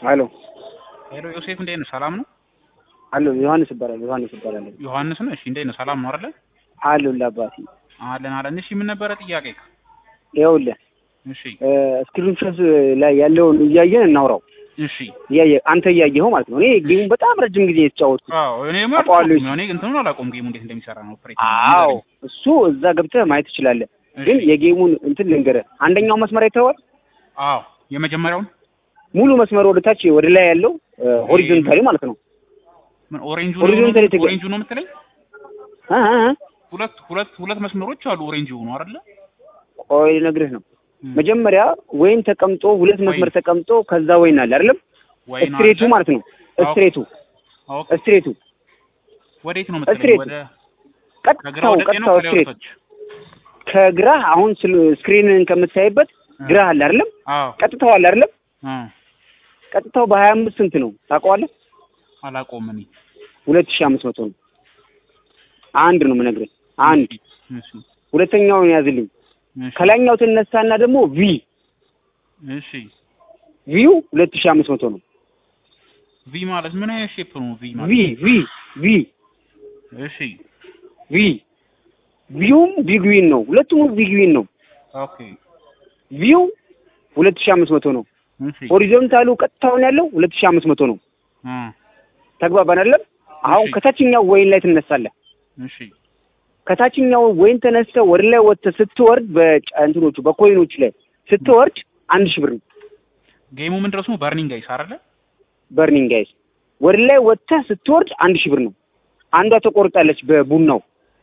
ሄሎ ሄሎ ዮሴፍ እንዴት ነህ? ሰላም ነው? አሎ ዮሐንስ እባላለሁ። ዮሐንስ እባላለሁ። ዮሐንስ ነው? እሺ እንዴት ነህ? ሰላም ነው አይደለ? አለሁልህ አባቴ። አለን አለን። እሺ ምን ነበረ ጥያቄ? ይኸውልህ እሺ ስክሪን ሾት ላይ ያለውን እያየን እናውራው። እሺ እያየ አንተ እያየኸው ማለት ነው። እኔ ጌሙን በጣም ረጅም ጊዜ የተጫወትኩት። አዎ እኔ አውቀዋለሁ። ማለት እኔ እንትኑን አላውቀውም ጌሙ እንዴት እንደሚሰራ ነው ኦፕሬት አዎ እሱ እዛ ገብተህ ማየት ትችላለህ። ግን የጌሙን እንትን ልንገርህ። አንደኛው መስመር አይተኸዋል? አዎ የመጀመሪያውን ሙሉ መስመር ወደ ታች ወደ ላይ ያለው ሆሪዞንታሊ ማለት ነው። ምን ኦሬንጁ ሆሪዞንታሊ ነው ተገ- ኦሬንጁ ነው የምትለኝ? እ እ እ ሁለት ሁለት ሁለት መስመሮች አሉ ኦሬንጅ የሆኑ አይደለ? ቆይ ልነግርህ ነው። እም፣ መጀመሪያ ወይን ተቀምጦ ሁለት መስመር ወይን። ተቀምጦ ከዛ ወይን አለ አይደለም? ወይን ስትሬቱ አለ። ማለት ነው። ስትሬቱ ኦኬ ስትሬቱ ወዴት ነው የምትለኝ? ስትሬት። ወደ ከግራ ቀጥታው ወደ ቀኝ ነው ቀጥታው ከላይ ስትሬት ወደ ታች? ከግራህ አሁን ስል- ስክሪንን ከምታይበት ግራህ አለ አይደለም? አዎ ቀጥታው አለ አይደለም? አ ቀጥታው በሀያ አምስት ስንት ነው ታውቀዋለህ? አላውቀውም እኔ ሁለት ሺህ አምስት መቶ ነው። አንድ ነው የምነግርህ። አንድ እሺ ሁለተኛውን ያዝልኝ። እሺ ከላይኛው ትነሳና ደግሞ ቪ እሺ ቪው ሁለት ሺህ አምስት መቶ ነው። ቪ ማለት ምን አይነት ሼፕ ነው ቪ ማለት? ቪ ቪ ቪ እሺ ቪ ቪውም ቢግዊን ነው። ሁለቱም ቢግዊን ነው። ኦኬ ቪው ሁለት ሺህ አምስት መቶ ነው። እሺ ሆሪዞንታሉ ቀጥታውን ያለው ሁለት ሺህ አምስት መቶ ነው። አ ተግባባን አይደለም? አሁን እሺ። ከታችኛው ወይን ላይ ትነሳለህ። እሺ ከታችኛው ወይን ተነስተህ ወደ ላይ ወጥተህ ስትወርድ በእንትኖቹ በኮይኖቹ ላይ ስትወርድ አንድ ሺህ ብር ነው። ጌሙ ምን ድረስ ነው? በርኒንግ አይስ አይደለ? በርኒንግ ጋይስ ወደ ላይ ወጥተህ ስትወርድ አንድ ሺህ ብር ነው። አንዷ ተቆርጣለች በቡናው፣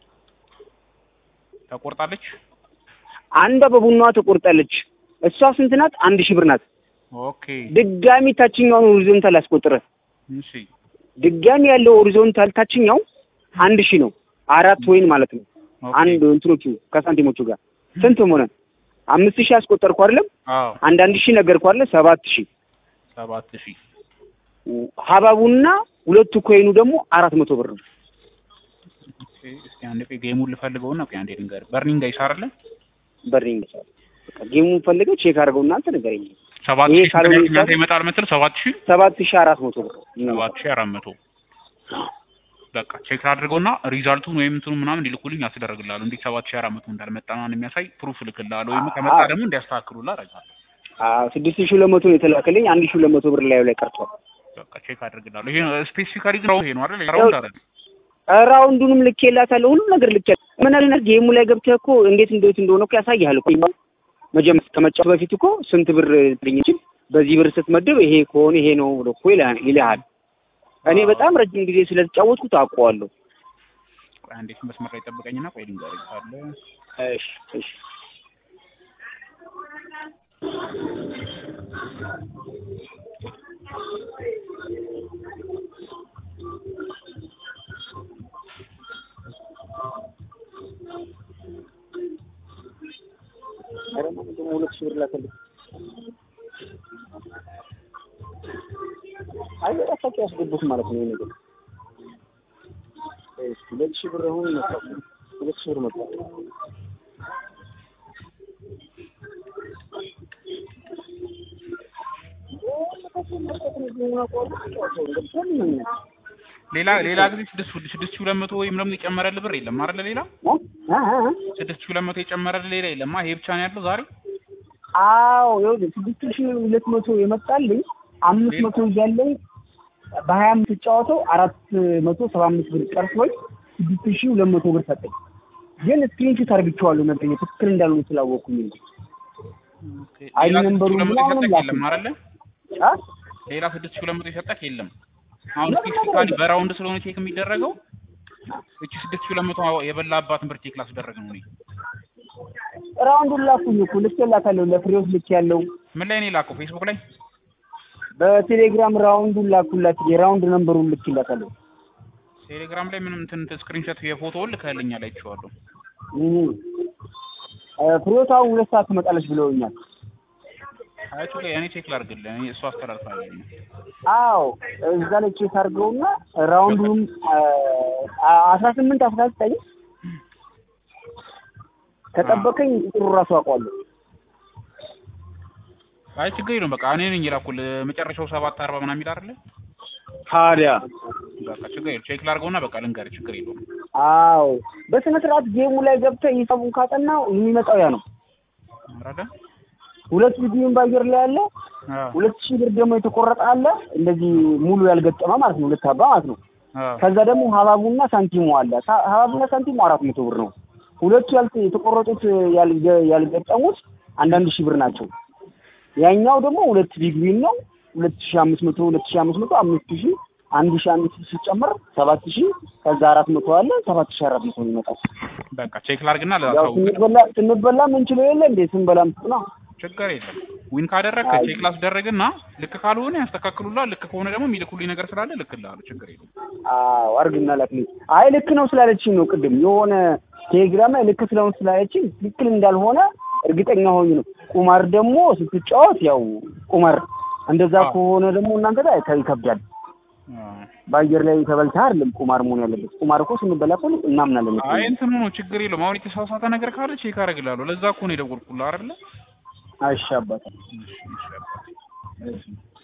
ተቆርጣለች። አንዷ በቡናዋ ተቆርጣለች። እሷ ስንት ናት? አንድ ሺህ ብር ናት። ኦኬ ድጋሚ ታችኛውን ሆሪዞንታል አስቆጥረህ እሺ ድጋሚ ያለው ሆሪዞንታል ታችኛው አንድ ሺህ ነው። አራት ወይን ማለት ነው። ኦኬ አንድ እንትኖቹ ከሳንቲሞቹ ጋር ስንት ሆነ? አምስት ሺህ አስቆጠርኩ አይደለም? አዎ አንድ አንድ ሺህ ነገርኩ አይደለ? ሰባት ሺህ ሰባት ሺህ ሀባቡና ሁለቱ ኮይኑ ደግሞ አራት መቶ ብር ነው። ኦኬ እስኪ አንዴ ቆይ ጌሙን ልፈልገውና ቆይ አንዴ ልንገርህ። በርኒንግ አይስ አይደለ? በርኒንግ ይቻላል። በቃ ጌሙን ፈልገህ ቼክ አድርገው እናንተ ንገረኝ። ሰባት ይሄ ሺህ ካልሆነ ስንት ይቻላል? ይመጣል መሰል? ሰባት ሺህ ሰባት ሺህ አራት መቶ ብር ሰባት ሺህ አራት መቶ በቃ ቼክ አድርገውና ሪዛልቱን ወይም እንትኑ ምናምን እንዲልኩልኝ ያስደረግልሃለሁ። እንዴት ሰባት ሺህ አራት መቶ እንዳልመጣ ምናምን የሚያሳይ ፕሩፍ እልክልሃለሁ። ወይም ከመጣ አዎ። ደግሞ እንዲያስተካክሉልህ አደርጋለሁ። አዎ ስድስት ሺህ ሁለት መቶ ነው የተላከልኝ። አንድ ሺህ ሁለት መቶ ብር ላዩ ላይ ቀርቷል። በቃ ቼክ አድርግልሃለሁ። ይሄ ስፔሲፊካሊ ግን ይሄ ነው አይደል? ራውንድ አይደል? ራውንዱንም ልኬላታለሁ። ሁሉም ነገር ልኬ ምን አለ ጌሙ ላይ ገብተህ እኮ እንዴት እንዴት እንደሆነ እኮ ያሳይሃል እኮ መጀመሪያ ከመጫወት በፊት እኮ ስንት ብር ልኝ ይችል በዚህ ብር ስትመድብ ይሄ ከሆነ ይሄ ነው ብሎ እኮ ይልሃል ይልሃል። እኔ በጣም ረጅም ጊዜ ስለተጫወትኩት አውቀዋለሁ። ቆይ አንዴ መስመር ላይ ጠብቀኝና ቆይ ልንገርህ ካለ እሺ እሺ ኧረ ማን ደግሞ ሁለት ሺህ ብር ላከልኝ። አይ ራሳቸው ያስገቡት ማለት ነው ይሄ ነገር። እሺ ሁለት ሺህ ብር አሁን መጣ። ሁለት ሺህ ብር መጣ። ሌላ ሌላ ጊዜ ስድስት ስድስት ሺህ ሁለት መቶ ወይም ደግሞ የጨመረልህ ብር የለም አይደለ? ሌላ ስድስት ሺህ ሁለት መቶ የጨመረልህ ሌላ የለም። ይሄ ብቻ ነው ያለው ዛሬ። አዎ ይኸውልህ ስድስት ሺህ ሁለት መቶ የመጣልኝ አምስት መቶ እያለኝ በሀያ አምስት ጫወተው አራት መቶ ሰባ አምስት ብር ቀርቶኝ ስድስት ሺህ ሁለት መቶ ብር ሰጠኝ። ግን ስክሪንሾት አርግቼዋለሁ ነበር ትክክል እንዳልሆነ ስላወቅኩኝ እንጂ አይ ሌላ ስድስት ነንበሩ ሺህ ሁለት መቶ ምናምን የሰጠህ የለም ላኩኝ። አይደለ? አ? ሌላ ስድስት ሺህ ሁለት መቶ የሰጠህ የለም። አሁን ስፔሲፊካሊ በራውንድ ስለሆነ ቼክ የሚደረገው እቺ ስድስት ሺህ ሁለት መቶ የበላባትን ብር ቼክ ላስደረግ ነው እኔ። ራውንዱን ላኩኝ እኮ ልኬላታለሁ፣ ለፍሬዎት ልክ ያለው ምን ላይ ነው የላከው? ፌስቡክ ላይ በቴሌግራም ራውንዱን ላኩላት፣ የራውንድ ነንበሩን ልኬላታለሁ። ቴሌግራም ላይ ምንም እንትን ስክሪንሾት የፎቶውን ልከህልኛል አይቼዋለሁ። እህ እ ፍሬዎት አሁን ሁለት ሰዓት ትመጣለች ብለውኛል። አያችሁ ላይ እኔ ቼክ ላድርግልህ። እኔ እሱ አስተላልፋለሁ። አዎ እዛ ላይ ቼክ አድርገውና ራውንዱን አስራ ስምንት አስራ ዘጠኝ ከጠበቀኝ ቁጥሩ ራሱ አውቀዋለሁ። አይ ችግር የለውም በቃ እኔ ነኝ የላኩልህ መጨረሻው ሰባት አርባ ምናምን የሚል አይደለ ታዲያ በቃ ችግር የለውም ቼክ ላድርገውና በቃ ልንገርህ ችግር የለውም አዎ በስነ ስርዓት ጌሙ ላይ ገብተህ ሂሳቡን ካጠናው የሚመጣው ያ ነው። አረደ ሁለት ቪዲዮን በአየር ላይ አለ። ሁለት ሺህ ብር ደግሞ የተቆረጠ አለ። እንደዚህ ሙሉ ያልገጠመ ማለት ነው። ሁለት አባ ማለት ነው። ከዛ ደግሞ ሀባቡና ሳንቲሙ አለ። ሳ- ሀባቡና ሳንቲሙ አራት መቶ ብር ነው። ሁለቱ ያልተ የተቆረጡት ያልገ- ያልገጠሙት አንዳንድ ሺህ ብር ናቸው። ያኛው ደግሞ ሁለት ቢግ ዊን ነው። ሁለት ሺህ አምስት መቶ ሁለት ሺህ አምስት መቶ አምስት ሺህ አንድ ሺህ አንድ ሺህ ሲጨመር ሰባት ሺህ ከዛ አራት መቶ አለ ሰባት ሺህ አራት መቶ ይመጣል። በቃ ቼክ ላድርግና ያው ላሳውቅ ስንበላ ስንበላ ምንችለው የለ እንዴ ስንበላም ነው ችግር የለም ዊን ካደረግክ አይ። ቼክ ላስደረግና ልክ ካልሆነ ያስተካክሉላል ልክ ከሆነ ደግሞ የሚልኩልኝ ነገር ስላለ ልክልሃለሁ ችግር የለም አዎ አርግና ላክልኝ። አይ ልክ ነው ስላለችኝ ነው ቅድም የሆነ ቴሌግራም ላይ ልክ ስለሆነ ስላለችኝ ትክክል እንዳልሆነ እርግጠኛ ሆኝ ነው። ቁማር ደግሞ ስትጫወት ያው ቁማር እንደዛ አዎ። ከሆነ ደግሞ እናንተ ላይ ተ- ይከብዳል። በአየር ላይ ተበልተህ አይደለም ቁማር መሆን ያለበት። ቁማር እኮ ስንበላ እኮ እናምናለን። አይ እንትኑ ነው ችግር የለውም አሁን የተሳሳተ ነገር ካለ ቼክ አደርግልሃለሁ ለዛ እኮ ነው የደወልኩልህ አይደለ አይሻ አባታ እሺ እሺ አባቴ።